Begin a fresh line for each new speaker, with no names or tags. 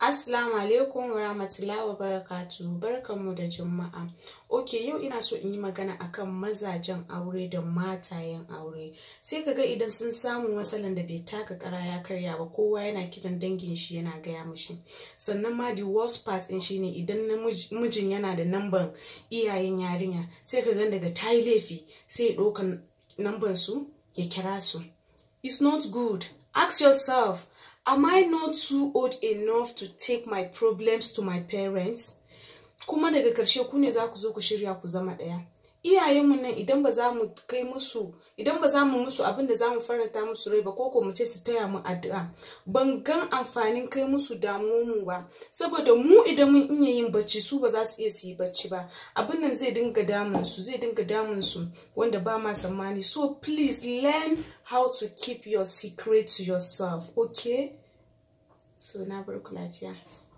Assalamu alaikum wa rahmatullahi wa barakatuhu barkanmu da juma'a. Ok yau ina so in yi magana akan mazajen aure da matayen aure. Sai ka ga idan sun samu matsalan da bai taka kara ya karya ba kowa yana kiran dangin shi yana gaya mushi. Sannan ma the worst part din shine idan mijin yana da namban iyayen yarinya sai ka ga daga tayi laifi sai ya ɗauka namban su ya kira su. It's not good. Ask yourself am I not too old enough to take my problems to my parents? Kuma daga ƙarshe ku ne za ku zo ku shirya ku zama ɗaya. Iyayenmu nan idan ba za mu kai musu idan ba za mu musu abin da za mu faranta musu rai ba ko ko mu ce su taya mu addu'a ban gan amfanin kai musu mu ba saboda mu idan mun iya yin bacci su ba za su iya su yi bacci ba abin nan zai dinga damun su zai dinga damun su wanda ba ma tsammani so please learn how to keep your secret to yourself okay so na bar ku lafiya